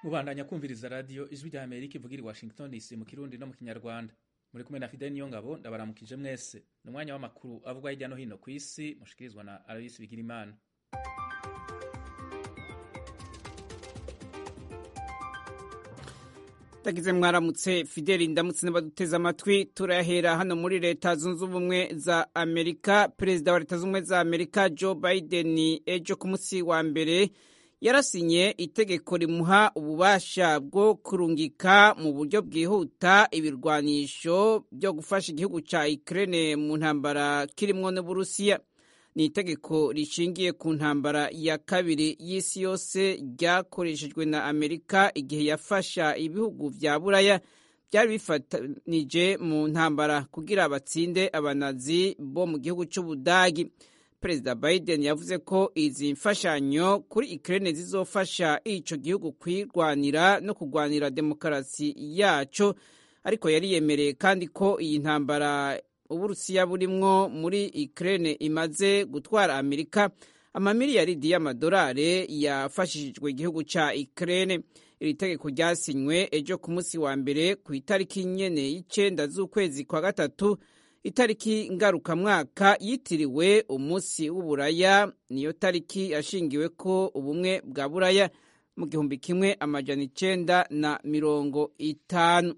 mubandanya kumviriza radiyo ijwi rya amerika ivugira i washington dc mu kirundi no mu kinyarwanda muri kumwe na fidel niyo ngabo ndabaramukije mwese ni umwanya w'amakuru avugwa hirya no hino ku isi mushikirizwa na aloyisi bigirimana tagize mwaramutse fideli ndamutse n'abaduteze amatwi turahera hano muri leta zunze ubumwe za amerika perezida wa leta zunze ubumwe za amerika joe biden ejo ku munsi wa mbere yarasinye itegeko rimuha ububasha bwo kurungika mu buryo bwihuta ibirwanisho byo gufasha igihugu cya ukraine mu ntambara kirimwo n'uburusiya ni itegeko rishingiye ku ntambara ya kabiri y'isi yose ryakoreshejwe na amerika igihe yafasha ibihugu vya buraya byari bifatanije mu ntambara kugira batsinde abanazi bo mu gihugu c'ubudagi perezida biden yavuze ko izi mfashanyo kuri ukraine zizofasha ico gihugu kwirwanira no kurwanira demokarasi yaco ariko yari yemereye kandi ko iyi ntambara uburusiya burimwo muri ukraine imaze gutwara amerika amamiliyaridi y'amadolari yafashishijwe igihugu ca ukraine iri tegeko ryasinywe ejo ku munsi wa mbere ku itariki nyene y'icenda z'ukwezi kwa gatatu itariki ngarukamwaka yitiriwe umunsi w'uburaya niyo tariki yashingiwe ko ubumwe bwa buraya mu gihumbi kimwe amajana icenda na mirongo itanu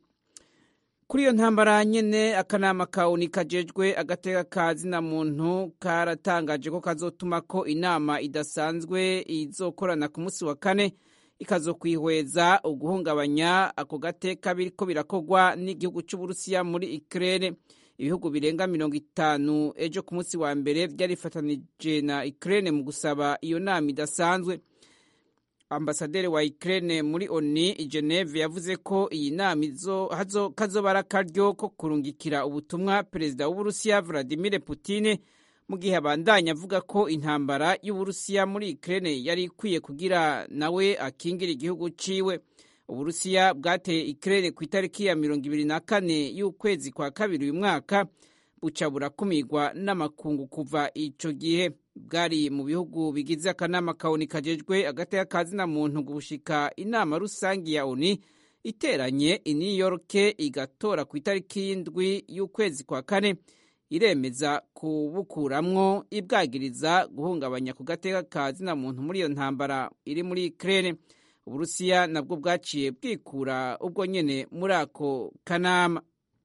kuri iyo ntambara nyene akanama kawuni kajejwe agateka ka zina muntu karatangaje ko kazotuma ko inama idasanzwe izokorana ku munsi wa kane ikazokwihweza uguhungabanya ako gateka biriko birakogwa n'igihugu c'uburusiya muri ukraine ibihugu birenga mirongo itanu ejo ku munsi wa mbere vyarifatanije na ukraine mu gusaba iyo nama idasanzwe ambasaderi wa Ukraine muri ONU i Geneve yavuze ko iyi nama kazobara akaryo ko kurungikira ubutumwa perezida w'Uburusiya Vladimir Putin mu gihe abandanya avuga ko intambara y'Uburusiya muri Ukraine yari ikwiye kugira nawe akingira igihugu ciwe Uburusiya bwateye Ukraine ku itariki ya mirongo ibiri na kane y'ukwezi kwa kabiri uyu mwaka buca burakumirwa n'amakungu kuva ico gihe bwari mu bihugu bigize akanama kawuni kajejwe agateka ka zina muntu gushika inama rusangi ya oni iteranye i new york igatora ku itariki y'indwi y'ukwezi kwa kane iremeza kubukuramwo ibwagiriza guhungabanya ku gateka ka zina muntu muri iyo ntambara iri muri ukraine uburusiya nabwo bwaciye bwikura ubwo nyene muri ako kanama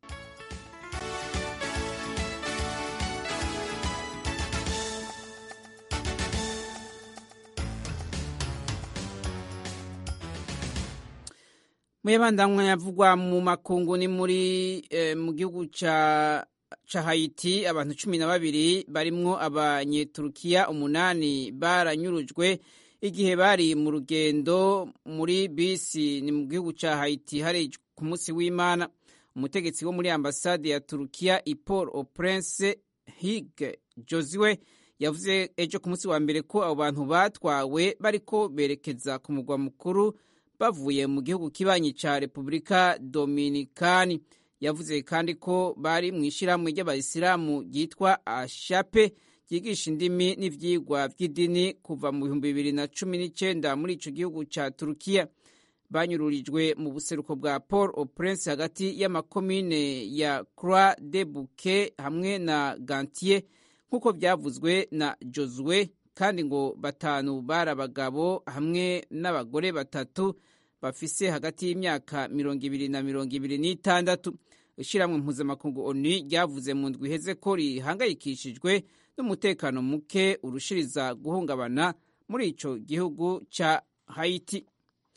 muyabandanywa yavugwa mu makungu ni muri eh, mu gihugu ca ca Haiti abantu cumi na babiri barimwo abanyeturukiya umunani baranyurujwe igihe bari mu rugendo muri bisi ni mu gihugu ca Haiti hari ku munsi w'Imana umutegetsi wo muri ambasade ya Turukiya Ipol au Prince Hig Josue yavuze ejo ku munsi wa mbere ko abo bantu batwawe bariko berekeza ku mugwa mukuru bavuye mu gihugu kibanyi ca Repubulika Dominikani yavuze kandi ko bari mu ishyirahamwe ry'abayisilamu ryitwa Ashape ryigisha indimi n'ivyigwa vy'idini kuva mu bihumbi bibiri na cumi n'icenda muri ico gihugu ca Turukiya banyururijwe mu buseruko bwa Port au Prince hagati y'amakomine ya Croix de Bouquet hamwe na Gantier nk'uko vyavuzwe na Josue kandi ngo batanu bari abagabo hamwe n'abagore batatu bafise hagati y'imyaka mirongo ibiri na mirongo ibiri n'itandatu ishyirahamwe mpuzamakungu onu ryavuze mu ndwi iheze ko rihangayikishijwe n'umutekano muke urushiriza guhungabana muri ico gihugu ca Haiti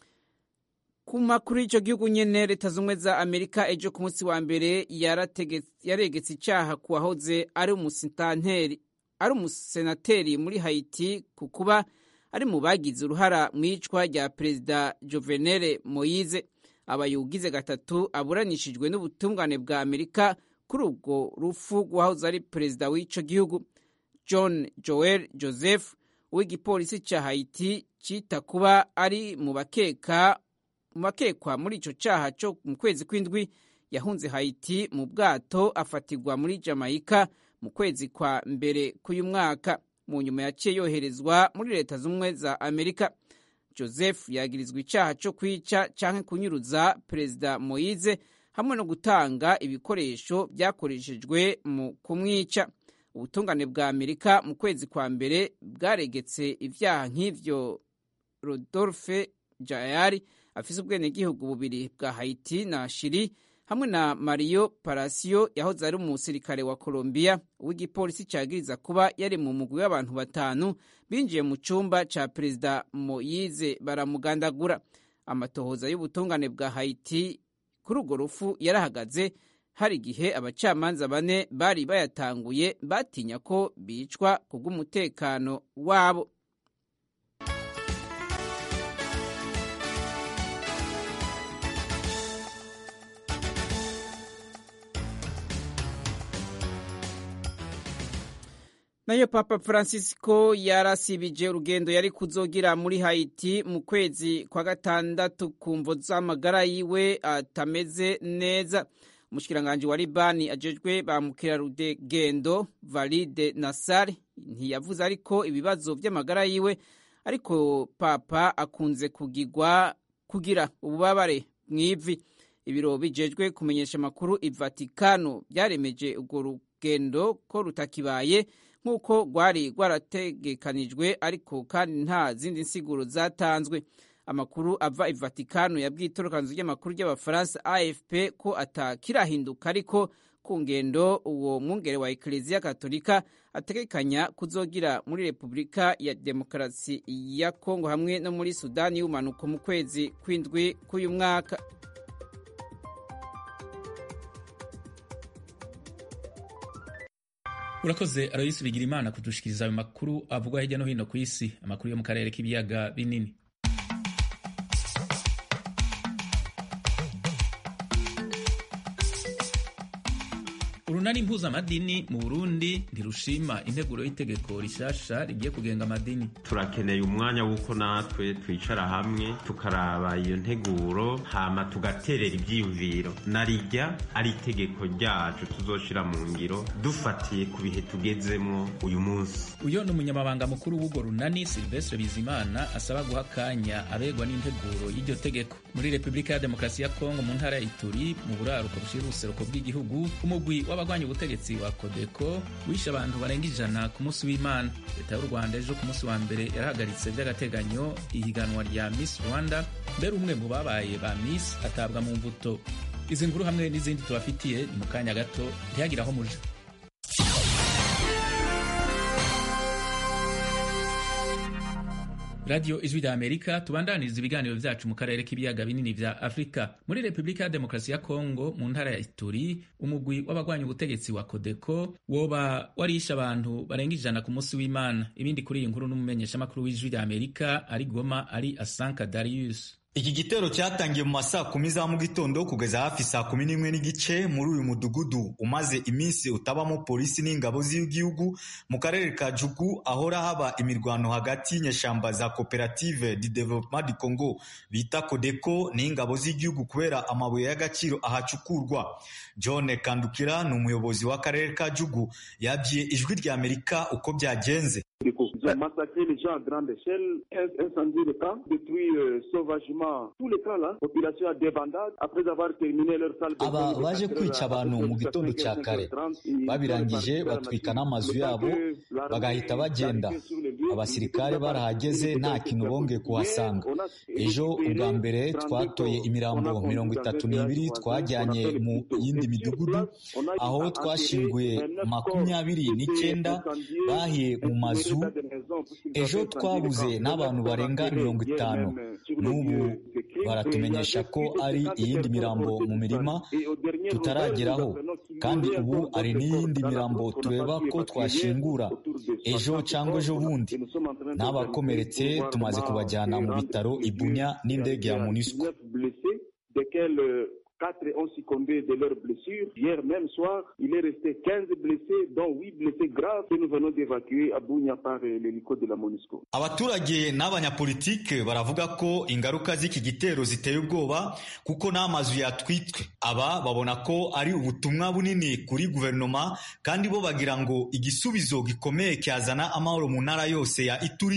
ku makuru y'ico gihugu nyene leta zumwe za amerika ejo ku munsi wa mbere yaregetse icaha ku wahoze ari umusitanteri ari umusenateri muri Haiti ku kuba ari mu bagize uruhara mu icwa rya perezida Jovenel Moise abayugize gatatu aburanishijwe n'ubutungane bwa Amerika kuri ubwo rufu rwahoze ari perezida w'ico gihugu John Joel Joseph w'igipolisi ca Haiti cita kuba ari mu bakeka mu bakekwa muri ico caha co mu kwezi kw'indwi yahunze Haiti mu bwato afatirwa muri Jamaica mu kwezi kwa mbere k'uyu mwaka mu nyuma yaciye yoherezwa muri leta z'ubumwe za amerika joseph yagirizwa icyaha cyo kwica cyangwa kunyuruza perezida moyize hamwe no gutanga ibikoresho byakoreshejwe mu kumwica ubutungane bwa amerika mu kwezi kwa mbere bwaregetse ibyaha nk'ivyo rodolphe jayari afise ubwenegihugu bubiri bwa haiti na shiri hamwe na mario parasio yahoze ari umusirikare wa colombia w'igipolisi cyagiriza kuba yari mu mugwi w'abantu batanu binjiye mu cyumba ca perezida moyize baramugandagura amatohoza y'ubutungane bwa haiti kuri urwo rufu yarahagaze hari igihe abacamanza bane bari bayatanguye batinya ko bicwa ku bw'umutekano wabo nayo papa francisco yarasibije urugendo yari kuzogira muri haiti mu kwezi kwa gatandatu ku mvo z'amagara yiwe atameze neza umushikiranganji wa libani ajejwe ba mukerarugendo valide nasar ntiyavuze ariko ibibazo by'amagara yiwe ariko papa akunze kugigwa kugira ububabare mu ivi ibiro bijejwe kumenyesha amakuru i vatikano byaremeje urwo rugendo ko rutakibaye nk'uko rwari rwarategekanijwe ariko kandi nta zindi nsiguro zatanzwe amakuru ava i vatikano yabwiye itorokanzu ry'amakuru ry'abafaransa afp ko atakirahinduka ariko ku ngendo uwo mwungere wa ekereziya katolika ategekanya kuzogira muri repubulika ya demokarasi ya kongo hamwe no muri sudani y'ubumanuko mu kwezi kw'indwi k'uyu mwaka urakoze aroyisi bigira imana kudushikiriza ayo makuru avugwa hirya no hino ku isi amakuru yo mu karere k'ibiyaga binini urunani mpuzamadini mu burundi ntirushima integuro y'itegeko rishasha rigiye kugenga amadini turakeneye umwanya w'uko natwe twicara hamwe tukaraba iyo nteguro hama tugaterera ibyiyumviro narijya ari itegeko ryacu tuzoshira mu ngiro dufatiye ku bihe tugezemwo uyu munsi uyo ni umunyamabanga mukuru w'urwo runani silvestre bizimana asaba guha akanya abegwa n'integuro y'iryo tegeko muri repubulika ya demokarasi ya kongo mu ntara ya ituri mu buraruko bushira ubuseruko bw'igihugu umugwi w'abagwanya ubutegetsi wa kodeko wishe abantu barenga ijana ku munsi w'imana leta y'u rwanda ejo ku munsi wa mbere yarahagaritse by'agateganyo ihiganwa rya miss rwanda mbere umwe mu babaye ba miss atabwa mu mbuto izi nkuru hamwe n'izindi tubafitiye ni mu kanya gato ntihagire aho muje radiyo ijwi rya amerika tubandaniriza ibiganiro vyacu mu karere k'ibiyaga binini vya afurika muri repubulika ya demokarasi ya kongo mu ntara ya ituri umugwi w'abagwanya ubutegetsi wa kodeko woba warishe abantu barenga ijana ku munsi w'imana ibindi kuri iyi nkuru n'umumenyeshamakuru w'ijwi rya amerika ari goma ari asanka darius iki gitero cyatangiye mu masaa kumi za mu gitondo kugeza hafi saa kumi n'imwe n'igice muri uyu mudugudu umaze iminsi utabamo polisi n'ingabo z'igihugu mu karere ka jugu ahora haba imirwano hagati y'inyeshamba za koperative di development du congo bita kodeko n'ingabo z'igihugu kubera amabuye y'agaciro ahacukurwa john kandukira ni umuyobozi w'akarere ka jugu yabwiye ijwi rya amerika uko byagenze Ils ont massacré les gens à grande échelle, incendié le camp, détruit euh, sauvagement tout le camp là, population à débandade, après avoir terminé leur salle aba baje kwica abantu mu gitondo cya kare babirangije batwika n'amazu yabo bagahita bagenda abasirikare barahageze nta kintu bongeye kuhasanga ejo ubwa mbere twatoye imirambo mirongo itatu n'ibiri twajyanye mu yindi midugudu aho twashinguye makumyabiri n'icyenda bahiye mu mazu ejo twabuze n'abantu barenga mirongo itanu n'ubu baratumenyesha ko ari iyindi mirambo mu mirima tutarageraho kandi ubu hari n'iyindi mirambo tureba ko twashingura ejo cyangwa ejo bundi n'abakomeretse tumaze kubajyana mu bitaro ibunya n'indege ya munisco Quatre ont succombé de leurs blessures. Hier même soir, il est resté 15 blessés, dont 8 blessés graves que nous venons d'évacuer à Bunya par l'hélico de la MONUSCO. abaturage n'abanyapolitike baravuga ko ingaruka z'iki gitero ziteye ubwoba kuko n'amazu yatwitswe aba babona ko ari ubutumwa bunini kuri guverinoma kandi bo bagira ngo igisubizo gikomeye cyazana amahoro mu ntara yose ya ituri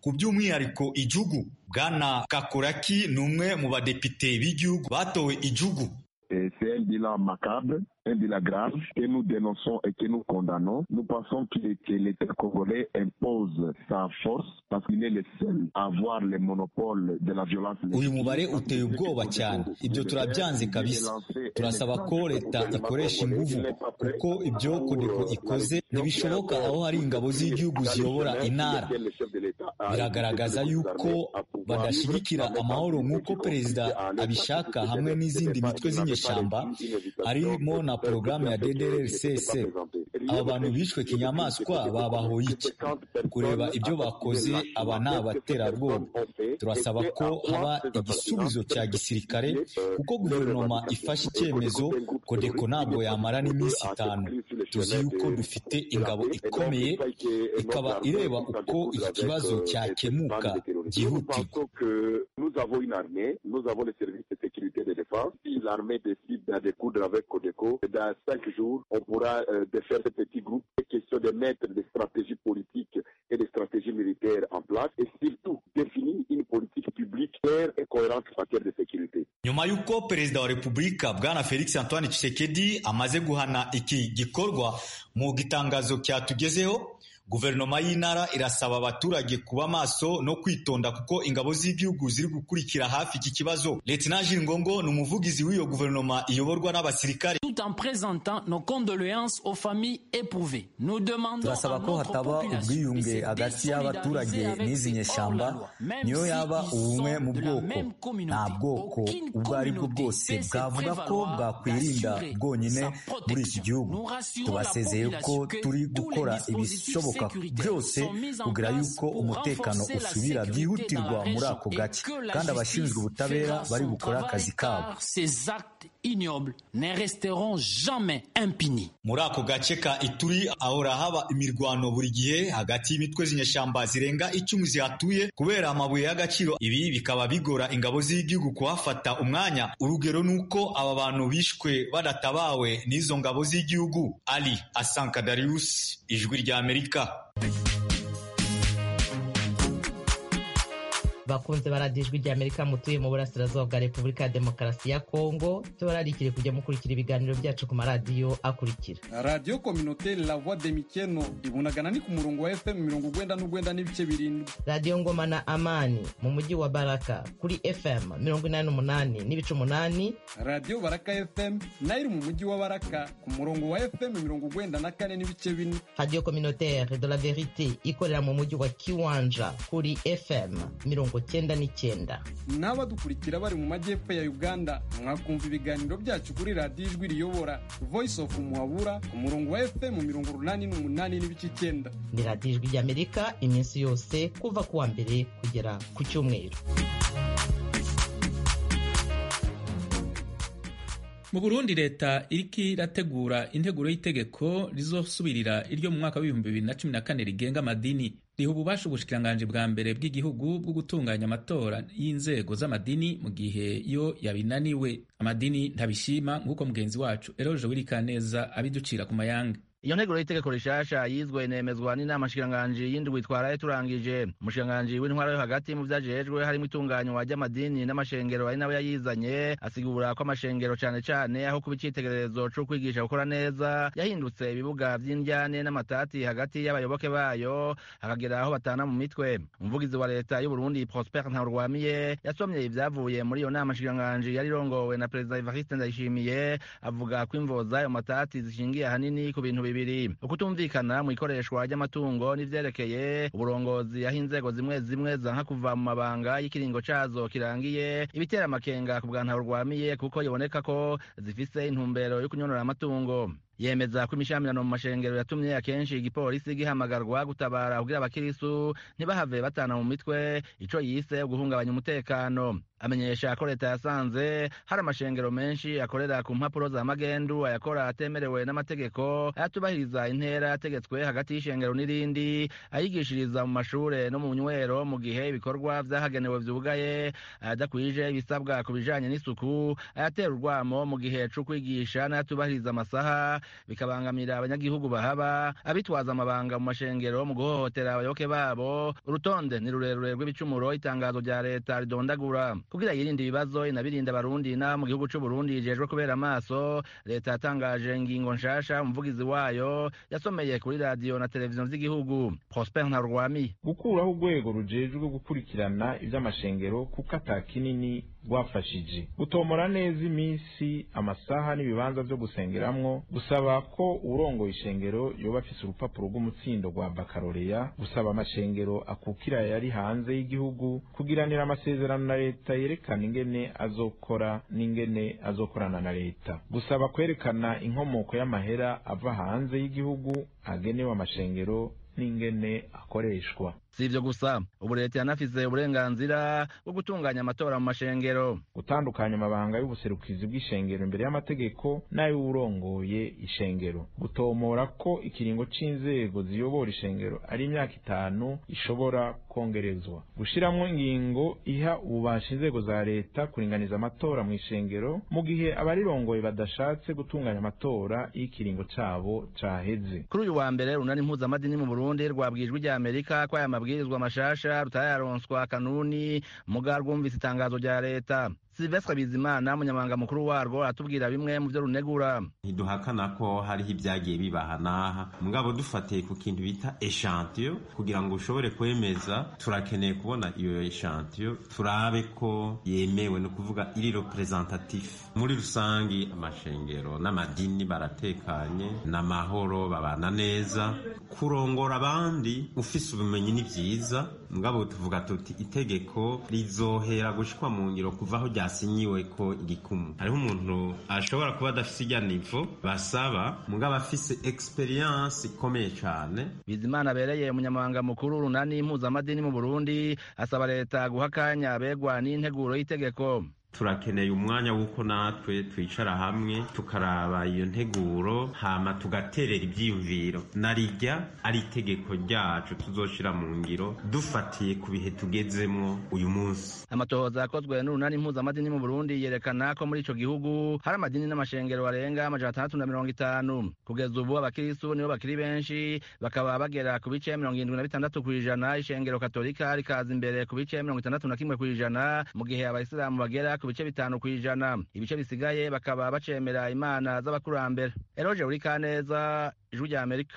ku by'umwihariko ijugu bwana kakuraki ni umwe mu badepite b'igihugu batowe ijugu c'est un bilan macabre, un bilan grave que nous dénonçons et que nous condamnons. Nous pensons que, que l'État congolais impose sa force parce qu'il est le seul à avoir le monopole de la violence. uyu mubare uteye ubwoba cyane ibyo turabyanze kabisa turasaba ko leta ikoresha inguvu kuko ibyo kodeko ikoze ntibishoboka aho hari ingabo z'igihugu ziyobora intara biragaragaza yuko badashyigikira amahoro nk'uko perezida abishaka hamwe n'izindi mitwe z'inyeshyamba harimo na porogaramu ya ddrcc aba bantu bishwe kinyamaswa babahoye iki kureba ibyo bakoze aba ni abaterabwoba turasaba ko haba igisubizo cya gisirikare kuko guverinoma ifashe icyemezo kodeko ntabwo yamara n'iminsi itanu tuzi yuko dufite ingabo ikomeye ikaba ireba uko iki kibazo cyakemuka byihutirwa Nous avons une armée, nous avons les services de sécurité et de défense. Si l'armée décide de découdre avec Codeco, dans cinq jours, on pourra euh, défaire ce petit groupe. C'est question de mettre des stratégies politiques et des stratégies militaires en place et surtout définir une politique publique claire et cohérente en matière de sécurité. nyuma y'uko perezida wa repubulika bwana felix antoine tshisekedi amaze guhana iki gikorwa mu gitangazo cyatugezeho guverinoma y'intara irasaba abaturage kuba maso no kwitonda kuko ingabo z'igihugu ziri gukurikira hafi iki kibazo Lieutenant Jules Ngongo ni umuvugizi w'iyo guverinoma iyoborwa n'abasirikare tout en présentant nos condoléances aux familles éprouvées. Nous demandons turasaba ko hataba ubwiyunge hagati y'abaturage n'izi nyeshyamba niyo yaba ubumwe mu bwoko nta bwoko ubwo ari bwo bwose bwavuga ko bwakwirinda bwonyine muri iki gihugu tubasezeye ko turi gukora ibishoboka byose kugira yuko umutekano usubira byihutirwa muri ako gace kandi abashinzwe ubutabera bari bukore akazi kabo Ces actes ignobles ne resteront jamais impunis. muri ako gace ka ituri ahora haba imirwano buri gihe hagati y'imitwe z'inyeshyamba zirenga icumi zihatuye kubera amabuye y'agaciro ibi bikaba bigora ingabo z'igihugu kuhafata umwanya urugero ni uko aba bantu bishwe badatabawe n'izo ngabo z'igihugu ali asanka darius ijwi rya amerika bakunze baradiyo ijwi rya amerika mutuye mu burasirazuba bwa repubulika ya demokarasi ya kongo tubararikire kujya mukurikira ibiganiro byacu ku maradiyo akurikira radiyo kominoteri la voix de mikeno ibunagana ni ku murongo wa fm mirongo ugwenda n'ugwenda n'ibice birindwi radiyo ngoma na amani mu mujyi wa baraka kuri fm mirongo inani n'umunani n'ibice umunani radiyo baraka fm nayo iri mu mujyi wa baraka ku murongo wa fm mirongo ugwenda na kane n'ibice bine radiyo kominoteri de la verite ikorera mu mujyi wa kiwanja kuri fm mirongo cyenda n'icyenda n'abadukurikira bari mu majyepfo ya uganda mwakumva ibiganiro byacu kuri radiyo ijwi riyobora voice of muhabura ku murongo wa fm mirongo urunani n'umunani n'ibice icyenda ni radiyo ijwi ry'amerika iminsi yose kuva ku wa mbere kugera ku cyumweru mu burundi leta iriko irategura integuro y'itegeko rizosubirira iryo mu mwaka w'ibihumbi bibiri na cumi na kane rigenga amadini riha ububasha ubushikiranganji bwa mbere bw'igihugu bwo gutunganya amatora y'inzego z'amadini mu gihe yo yabinaniwe amadini ntabishima nk'uko mugenzi wacu eroje wirikaneza abiducira ku mayanga iyo nteguro y'itegeko rishasha yizwe inemezwa n'inama nshikiranganji y'indwi twaraye turangije umushikiranganji w'intwara yo hagati mu vyajejwe harimo itunganywa ry'amadini n'amashengero ari nawe yayizanye asigura ko amashengero cane cane aho kuba icitegererezo co kwigisha gukora neza yahindutse ibibuga vy'indyane n'amatati hagati y'abayoboke bayo hakagera aho batana mu mitwe umuvugizi wa leta y'uburundi prosper ntaurwamiye yasomye ivyavuye muri iyo nama nshikiranganji yari irongowe na perezida evariste ndayishimiye avuga ko imvo z'ayo matati zishingiye ahanini ku bintu bibiri ukutumvikana mu ikoreshwa ry'amatungo n'ivyerekeye uburongozi aho inzego zimwe zimwe zanka kuva mu mabanga y'ikiringo cazo kirangiye ibitera amakenga ku bwa ntaurwamiye kuko biboneka ko zifise intumbero yo kunyonora amatungo yemeza ko imishamirano mu mashengero yatumye akenshi igipolisi gihamagarwa gutabara kugira abakirisu ntibahave batana mu mitwe ico yise guhungabanya umutekano amenyesha ko leta yasanze hari amashengero menshi akorera ku mpapuro za magendu ayakora atemerewe n'amategeko ayatubahiriza intera yategetswe hagati y'ishengero n'irindi ayigishiriza mu mashure no mu nywero mu gihe ibikorwa vyahagenewe vyugaye ayadakwije ibisabwa ku bijanye n'isuku ayatera urwamo mu gihe co kwigisha n'ayatubahiriza amasaha bikabangamira abanyagihugu bahaba abitwaza amabanga mu mashengero mu guhohotera abayoboke babo urutonde ni rurerure rw'ibicumuro itangazo rya leta ridondagura kugira yirinde ibibazo inabirinda abarundi n'abo mu gihugu c'uburundi yijejwe kubera amaso leta yatangaje ingingo nshasha umuvugizi wayo yasomeye kuri radiyo na televiziyo z'igihugu prosper ntarwami gukuraho urwego rujejwe gukurikirana ivy'amashengero kuko ata kinini rwafashije gutomora neza iminsi amasaha n'ibibanza vyo gusengeramwo gusaba ko urongoye ishengero yoba afise urupapuro rw'umutsindo rwa bakaroreya gusaba amashengero akukira yari hanze y'igihugu kugiranira amasezerano na leta yerekana ingene azokora n'ingene azokorana na leta gusaba kwerekana inkomoko y'amahera ava hanze y'igihugu agenewe amashengero n'ingene akoreshwa si ivyo gusa ubu leta yanafise uburenganzira bwo gutunganya amatora mu mashengero gutandukanya amabanga y'ubuserukizi bw'ishengero imbere y'amategeko n'ay'uwurongoye ishengero gutomora ko ikiringo c'inzego ziyobora ishengero ari imyaka itanu ishobora kongerezwa gushiramwo ingingo iha ububasha inzego za leta kuringaniza amatora mu ishengero mu gihe abarirongoye badashatse gutunganya amatora iyo ikiringo cabo caheze kuri uyu wa mbere runani mpuzamadini mu burundi rwabwijwe rya amerika ko aya mabwirizwa mashasha rutararonswa kanuni muga rwumvise itangazo rya leta silvestre bizimana umunyamabanga mukuru warwo aratubwira bimwe mu vyo runegura ntiduhakana ko hariho ibyagiye bibaha n'aha mugabo dufatiye ku kintu bita eshantiyo kugira ngo ushobore kwemeza turakeneye kubona iyo eshantiyo turabe ko yemewe ni ukuvuga iri representatif muri rusangi amashengero n'amadini baratekanye n'amahoro babana neza kurongora abandi ufise ubumenyi ni vyiza mugabo tuvuga tuti itegeko rizohera gushikwa mu ngiro kuva aho ryasinyiwe ko igikumu hariho umuntu ashobora kuba adafise irya nivo basaba mugabo afise experience ikomeye cane bizimana abereye umunyamabanga mukuru runani mpuzamadini mu burundi asaba leta guha akanya abegwa n'integuro y'itegeko turakeneye umwanya w'uko natwe twicara hamwe tukaraba iyo nteguro hama tugaterera ibyiyumviro narijya ari itegeko ryacu tuzoshira mu ngiro dufatiye ku bihe tugezemwo uyu munsi amatohoza yakozwe n'urunani mpuzamadini mu burundi yerekana ko muri ico gihugu hari amadini n'amashengero barenga amajana atandatu na mirongo itanu kugeza ubu abakiristu nibo bakiri benshi bakaba bagera ku bice mirongo irindwi na bitandatu kw'ijana ishengero katolika rikaza imbere ku bice mirongo itandatu na kimwe kw'ijana mu gihe abayisilamu bagera ku bice bitanu kw'ijana ibice bisigaye bakaba bacemera imana z'abakurambere eroje uri kaneza ijwi rya amerika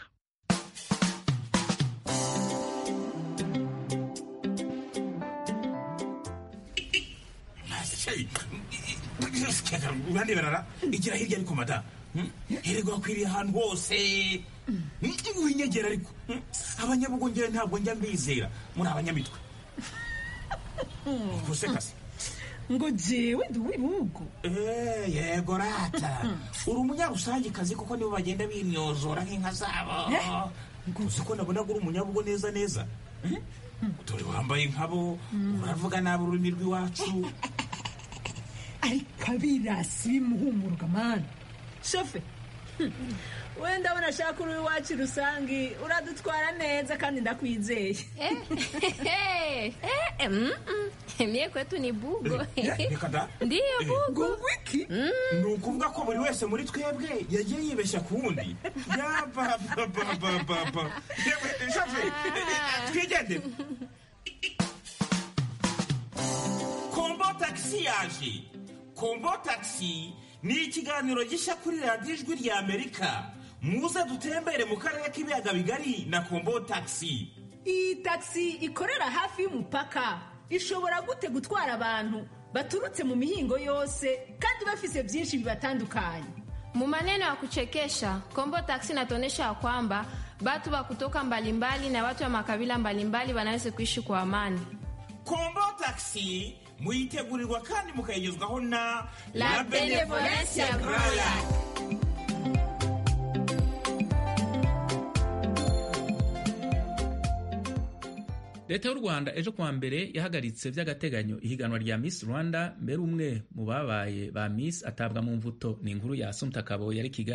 urandeberara igira hirya ariko mada hererwa akwiriye ahantu hose winyegera ariko abanyabugongera ntabwo njya mbizera muri abanyamitwe gusekase ngo jewe ndi uw'ibihugu yego rata uri umunyarusangikazi kuko nibo bagenda bimyozora nk'inka zabo uzi ko nabona uri umunyabugo neza neza dore wambaye nkabo uravuga nabi ururimi rw'iwacu ariko abirasi bimuhumuruka mani shofe wenda ndabona ashaka uri iwacu rusange uradutwara neza kandi ndakwizeye mie kwetu ni bugo reka da ndiyo bugo wiki ni ukuvuga ko buri wese muri twebwe yagiye yibeshya ku wundi yabababababa shofe twigendere kombo tagisi yaje kombo tagisi ni ikiganiro gishya kuri radiyo ijwi rya amerika muze dutembere mu karere k'ibiyaga bigari na kombo tagisi iyi tagisi ikorera hafi y'umupaka ishobora gute gutwara abantu baturutse mu mihingo yose kandi bafise byinshi bibatandukanye Mu maneno ya kuchekesha, Kombo Taxi inatuonyesha ya kwamba watu wa kutoka mbalimbali na watu wa makabila mbalimbali wanaweza kuishi kwa amani. kombo tagisi muyitegurirwa kandi mukayigezwaho na La Benevolencia Royal. leta y'u rwanda ejo kuwa mbere yahagaritse by'agateganyo ihiganwa rya miss rwanda mbere umwe mu babaye ba miss atabwa mu mvuto ni inkuru ya asumta kabo yari kigali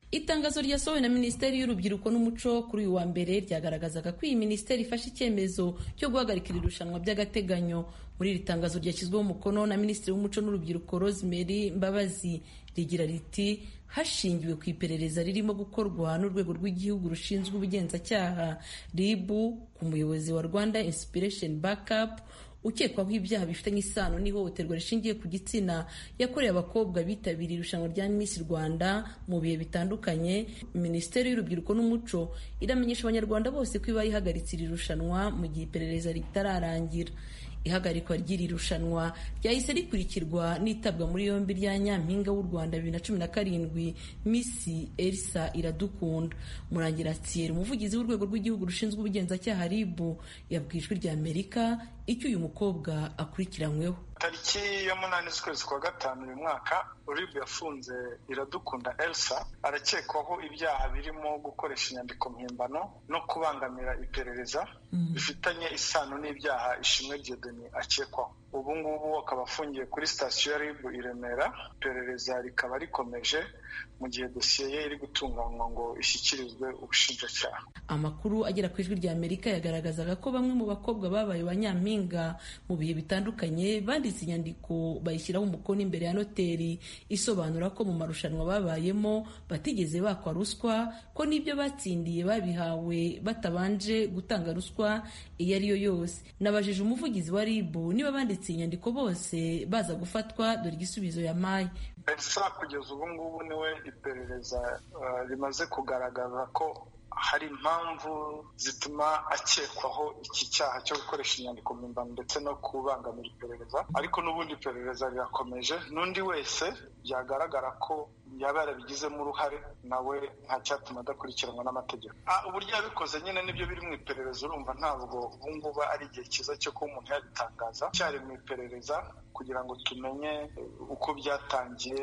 itangazo ryasohowe na minisiteri y'urubyiruko n'umuco kuri uyu wa mbere ryagaragazaga ko iyi minisiteri ifashe icyemezo cyo guhagarika iri rushanwa by'agateganyo muri iri tangazo ryashyizweho umukono na minisitiri w'umuco n'urubyiruko rosemary mbabazi rigira riti hashingiwe ku iperereza ririmo gukorwa n'urwego rw'igihugu rushinzwe ubugenzacyaha rib ku muyobozi wa rwanda inspiration backup ukekwaho ibyaha bifitanye isano n'ihohoterwa rishingiye ku gitsina yakorewe abakobwa bitabiriye irushanwa rya Miss Rwanda mu bihe bitandukanye minisiteri y'urubyiruko n'umuco iramenyesha abanyarwanda bose ko iba ihagaritse iri rushanwa mu gihe iperereza ritararangira ihagarikwa ry'iri rushanwa ryahise rikurikirwa n'itabwa muri yombi rya nyampinga w'u rwanda bibiri na cumi na karindwi misi elisa iradukunda murangira thierry umuvugizi w'urwego rw'igihugu rushinzwe ubugenzacyaha ribu yabwiye ijwi rya amerika icyo uyu mukobwa akurikiranyweho tariki ya munani z'ukwezi kwa gatanu uyu mwaka uribu yafunze iradukunda elsa arakekwaho ibyaha birimo gukoresha inyandiko mpimbano no kubangamira iperereza bifitanye isano n'ibyaha ishimwe diedoni akekwaho ubu ngubu akaba afungiye kuri sitasiyo ya ribu i remera iperereza rikaba rikomeje mu gihe dosiye ye iri gutunganywa ngo ishyikirizwe ubushinjacyaha amakuru agera ku ijwi rya amerika yagaragazaga ko bamwe mu bakobwa babaye ba nyampinga mu bihe bitandukanye banditse inyandiko bayishyiraho umukono imbere ya noteri isobanura ko mu marushanwa babayemo batigeze bakwa ruswa ko n'ibyo batsindiye babihawe batabanje gutanga ruswa iyo ari yo yose nabajije umuvugizi wa ribu niba banditse inyandiko bose baza gufatwa dore igisubizo yampaye elsa kugeza ubu ngubu niwe iperereza rimaze kugaragaza ko hari impamvu zituma akekwaho iki cyaha cyo gukoresha inyandiko mpimbano ndetse no kubangamira iperereza ariko n'ubundi iperereza rirakomeje n'undi wese byagaragara ko yaba yarabigizemo uruhare nawe nta cyatuma adakurikiranwa n'amategeko uburyo yabikoze nyine nibyo biri mu iperereza urumva ntabwo ubu ngubu ari igihe cyiza cyo kuba umuntu yabitangaza cyari mu iperereza kugira ngo tumenye uko byatangiye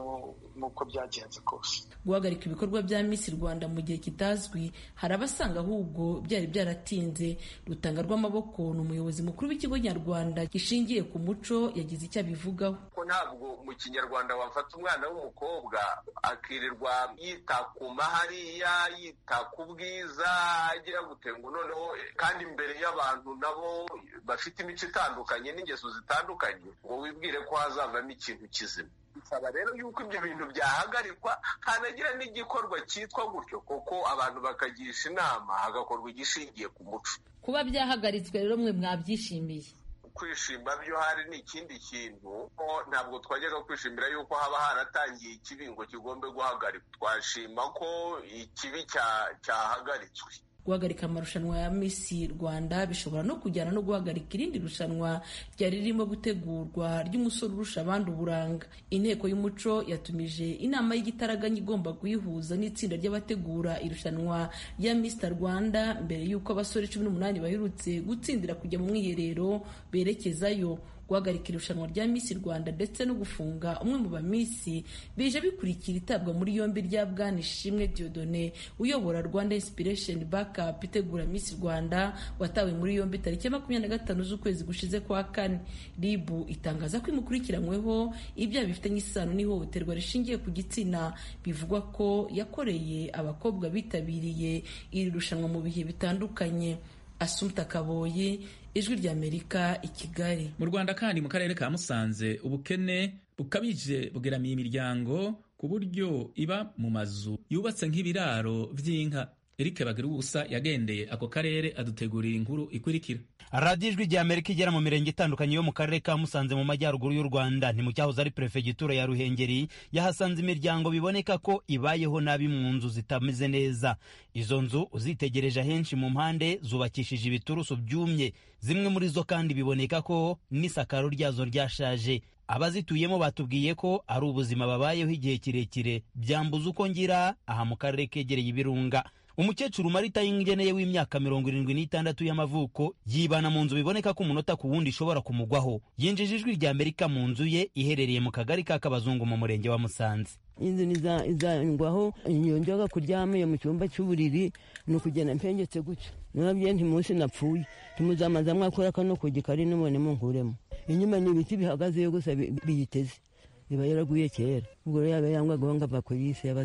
n'uko byagenze kose guhagarika ibikorwa bya Miss Rwanda mu gihe kitazwi hari abasanga ahubwo byari byaratinze rutanga rw'amaboko ni umuyobozi mukuru w'ikigo nyarwanda gishingiye ku muco yagize icyo abivugaho ko ntabwo mu kinyarwanda wafata umwana w'umukobwa akirirwa yita ku mahariya yita ku bwiza agira gutenga noneho kandi imbere y'abantu nabo bafite imico itandukanye n'ingeso zitandukanye ngo wibwire ko hazavamo ikintu kizima bisaba rero yuko ibyo bintu byahagarikwa hanagira n'igikorwa cyitwa gutyo kuko abantu bakagisha inama hagakorwa igishingiye ku muco kuba byahagaritswe rero mwe mwabyishimiye kwishima byo hari ni ikindi kintu ntabwo twajyaga kwishimira yuko haba haratangiye ikibi ngo kigombe guhagarikwa twashima ko ikibi cyahagaritswe guhagarika amarushanwa ya Miss Rwanda bishobora no kujyana no guhagarika irindi rushanwa ryari ririmo gutegurwa ry'umusore urusha abandi uburanga inteko y'umuco yatumije inama y'igitaraganya igomba kuyihuza n'itsinda ry'abategura irushanwa rya Miss Rwanda mbere y'uko abasore cumi n'umunani baherutse gutsindira kujya mu mwiherero berekezayo guhagarika irushanwa rya Miss Rwanda ndetse no gufunga umwe mu bamisi bije bikurikira itabwa muri yombi rya Bwana Ishimwe Dieudonné uyobora Rwanda Inspiration Backup itegura Miss Rwanda watawe muri yombi tariki ya makumyabiri na gatanu z'ukwezi gushize kwa kane RIB itangaza ko imukurikiranyweho ibyaha bifitanye isano n'ihohoterwa rishingiye ku gitsina bivugwa ko yakoreye abakobwa bitabiriye iri rushanwa mu bihe bitandukanye Asumta Kaboyi ijwi ry'Amerika i Kigali mu Rwanda kandi mu karere ka Musanze ubukene bukabije bugeramiye imiryango ku buryo iba mu mazu yubatse nk'ibiraro vy'inka Eric Bagirubusa yagendeye ako karere adutegurira inkuru ikurikira radiyo ijwi rya amerika igera mu mirenge itandukanye yo mu karere ka musanze mu majyaruguru y'u rwanda ni mu cyahoze ari perefegitura ya ruhengeri yahasanze imiryango biboneka ko ibayeho nabi mu nzu zitameze neza izo nzu uzitegereje ahenshi mu mpande zubakishije ibiturusu byumye zimwe muri zo kandi biboneka ko n'isakaro ryazo ryashaje abazituyemo batubwiye ko ari ubuzima babayeho igihe kirekire byambuza uko ngira aha mu karere kegereye ibirunga umukecuru marita y'ingeneye w'imyaka mirongo irindwi n'itandatu y'amavuko yibana mu nzu biboneka ko umunota ku wundi ishobora kumugwaho yinjije ijwi rya amerika mu nzu ye iherereye mu kagari ka kabazungu mu murenge wa musanze inzu izangwaho yongera kuryama iyo mu cyumba cy'uburiri ni ukugenda mpengetse gutya nababwiye nti munsi napfuye timuzamaza mwakora kano kugi kari nubone munkuremo inyuma ni ibiti bihagazeyo gusa biyiteze iba yaraguye kera ubwo rero yaba yangwagaho ngo ava ku y'isi y'abazima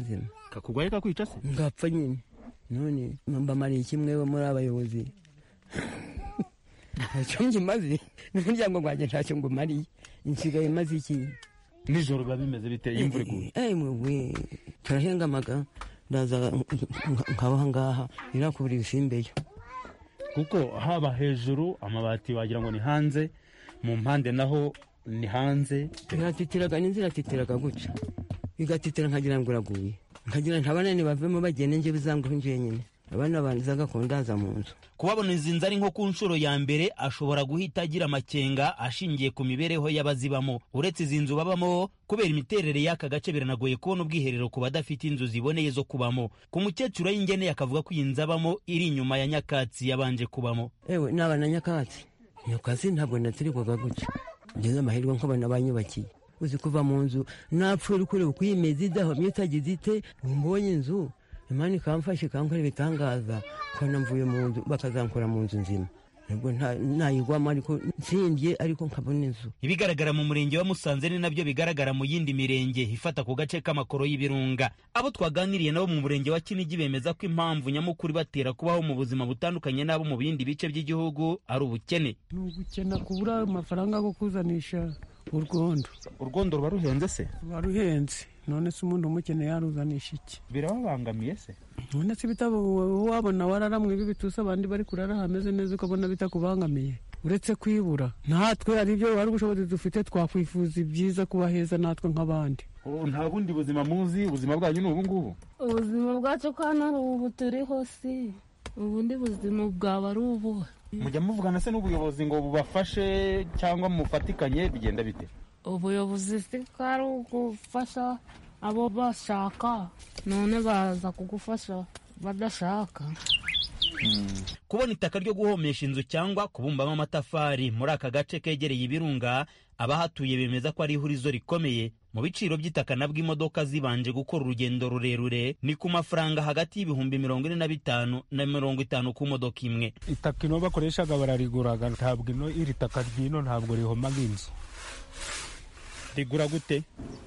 kakugwaye kakwica se ngapfa nyine none mbamariye kimwe bo muri abayobozi ntacyo ngimaze n'umuryango wanjye ntacyo ngumariye nsigaye maze iki nijoro biba bimeze biteye imvura iguye ewe turahengamaga ndaza nkabaha ngaha irakubura ibisimbeyo kuko haba hejuru amabati wagira ngo ni hanze mu mpande naho ni hanze iratitiraga n'inzira iratitiraga gutya igatitira nkagira ngo uraguye nkagira ntabanani bavemo bagende nje bizanguhe nje nyine abana banza gakundaza mu nzu kubabona izi nzu ari nko ku nshuro ya mbere ashobora guhita agira amakenga ashingiye ku mibereho y'abazibamo uretse izi nzu babamo kubera imiterere y'aka gace biranagoye kubona ubwiherero ku badafite inzu ziboneye zo kubamo ku mukecuru y'ingeneye akavuga ko iyi nzu abamo iri inyuma ya nyakatsi yabanje kubamo ewe naba na nyakatsi nyakatsi ntabwo natirikwaga gutya ngeze amahirwe nk'abana banyubakiye uzi kuva mu nzu napfuye uri kureba uko iyi meze idahomye utagize ite mbonye inzu imana ikamfasha ikankora ibitangaza kubona mvuye mu nzu bakazankora mu nzu nzima nubwo ntayigwamo ariko nsimbye ariko nkabona inzu ibigaragara mu murenge wa musanze ni nabyo bigaragara mu yindi mirenge ifata ku gace k'amakoro y'ibirunga abo twaganiriye nabo mu murenge wa kinigi bemeza ko impamvu nyamukuru ibatera kubaho mu buzima butandukanye n'abo mu bindi bice by'igihugu ari ubukene ni ubukene kubura amafaranga yo kuzanisha urwondo urwondo ruba ruhenze se ruba ruhenze none se umuntu umukeneye yaruzanisha iki birababangamiye se none se bitabo wabona wararamwe b'ibitusi abandi bari kurara hameze neza ukabona bitakubangamiye uretse kwibura natwe hari ibyo hari ubushobozi dufite twakwifuza ibyiza kuba heza natwe nk'abandi nta bundi buzima muzi ubuzima bwanyu ni ubu ngubu ubuzima bwacu ko hano ari ubu turiho si ubundi buzima bwaba ari ubuhe mujya muvugana se n'ubuyobozi ngo bubafashe cyangwa mufatikanye bigenda bite ubuyobozi si ko ari ugufasha abo bashaka none baza kugufasha badashaka kubona itaka ryo guhomesha inzu cyangwa kubumbamo amatafari muri aka gace kegereye ibirunga abahatuye bemeza ko ari ihurizo rikomeye mu biciro by'itaka nabwo imodoka zibanje gukora urugendo rurerure ni ku mafaranga hagati y'ibihumbi mirongo ine na bitanu na mirongo itanu ku modoka imwe itaka ino bakoreshaga barariguraga ntabwo ino iri taka ry'ino ntabwo rihomaga inzu rigura gute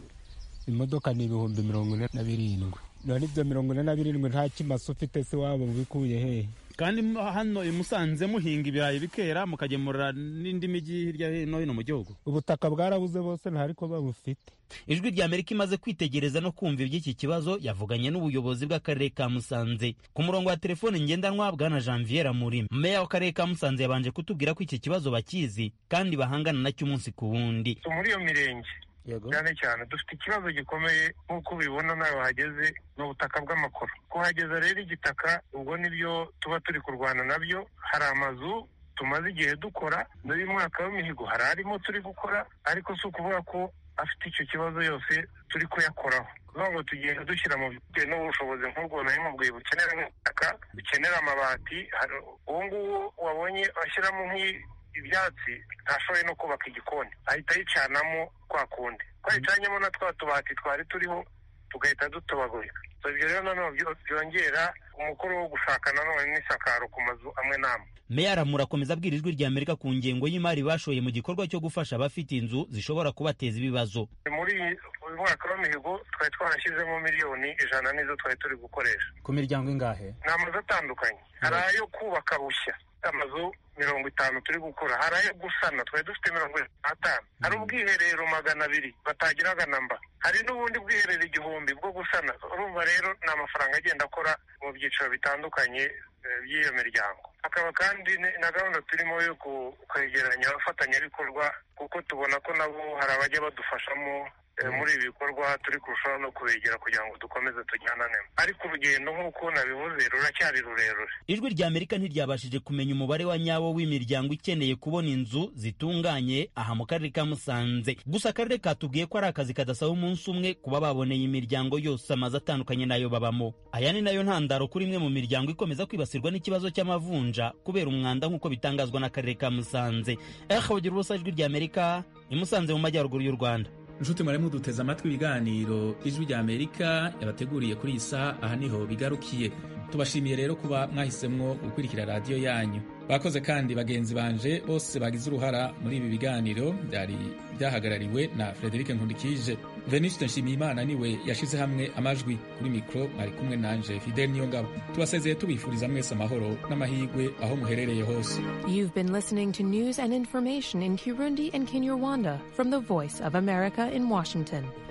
imodoka ni ibihumbi mirongo ine na birindwi none ibyo mirongo ine na birindwi nta kimasa ufite se waba ubikuye hehe kandi hano i musanze muhinga ibirayi bikera mukagemurira n'indi mijyi hirya no hino mu gihugu ubutaka bwarabuze bose ntariko babufite ijwi rya amerika imaze kwitegereza no kumva iby'iki kibazo yavuganye n'ubuyobozi bw'akarere ka musanze ku murongo wa telefone ngendanwa bwana janvier muri meya w'akarere ka musanze yabanje kutubwira ko iki kibazo bakizi kandi bahangana nacyo umunsi ku wundi muri iyo mirenge cyane cyane dufite ikibazo gikomeye nk'uko ubibona nawe wahageze ni ubutaka bw'amakoro kuhageza rero igitaka ubwo nibyo tuba turi kurwana nabyo hari amazu tumaze igihe dukora n'uyu mwaka w'imihigo hari arimo turi gukora ariko si ukuvuga ko afite icyo kibazo yose turi kuyakoraho kuvuga ngo tugenda dushyira mu bitewe n'ubushobozi nk'ubwo nari mubwiye bukenera nk'ubutaka bukenera amabati uwo nguwo wabonye ashyiramo ibyatsi ntashoboye no kubaka igikoni ahita yicanamo kwa kundi twayicanyemo na twa tubati twari turiho tugahita dutobagurika ibyo rero nanone byongera umukoro wo gushaka nanone n'isakaro ku mazu amwe n'amwe meya aramura akomeza abwira ijwi rya amerika ku ngengo y'imari bashoye mu gikorwa cyo gufasha abafite inzu zishobora kubateza ibibazo muri uyu mwaka w'imihigo twari twarashyizemo miliyoni ijana nizo twari turi gukoresha ku miryango ingahe ni amazu atandukanye hari ayo kubaka bushya amazu mirongo itanu turi gukora hari ayo gusana twari dufite mirongo itanu hari ubwiherero magana abiri batagiraga namba hari n'ubundi bwiherero igihumbi bwo gusana urumva rero ni amafaranga agenda akora mu byiciro bitandukanye by'iyo miryango hakaba kandi na gahunda turimo yo kwegeranya abafatanyabikorwa kuko tubona ko nabo hari abajya badufashamo muri ibi bikorwa turi kurushaho no kubegera kugira ngo dukomeze tujyanane ariko urugendo nk'uko nabivuze ruracyari rurerure ijwi rya amerika ntiryabashije kumenya umubare wa nyawo w'imiryango ikeneye kubona inzu zitunganye aha mu karere ka musanze gusa akarere katubwiye ko ari akazi kadasaba umunsi umwe kuba baboneye imiryango yose amazu atandukanye nayo babamo aya ni nayo ntandaro kuri imwe mu miryango ikomeza kwibasirwa n'ikibazo cy'amavunja kubera umwanda nk'uko bitangazwa n'akarere ka musanze ehe bagira ubusa ijwi rya amerika imusanze mu majyaruguru y'u rwanda inshuti murimo duteze amatwi ibiganiro ijwi rya amerika yabateguriye kuri iyi saha aha niho bigarukiye tubashimiye rero kuba mwahisemwo gukurikira radiyo yanyu bakoze kandi bagenzi banje bose bagize uruhara muri ibi biganiro byari byahagarariwe na frederic nkundikije venuste nshimiyimana niwe yashize hamwe amajwi kuri mikoro mwari kumwe nanje fidel niyongabo tubasezeye tubifuriza mwese amahoro n'amahirwe aho muherereye hose You've been listening to news and information in Kirundi and Kinyarwanda from the Voice of America in Washington.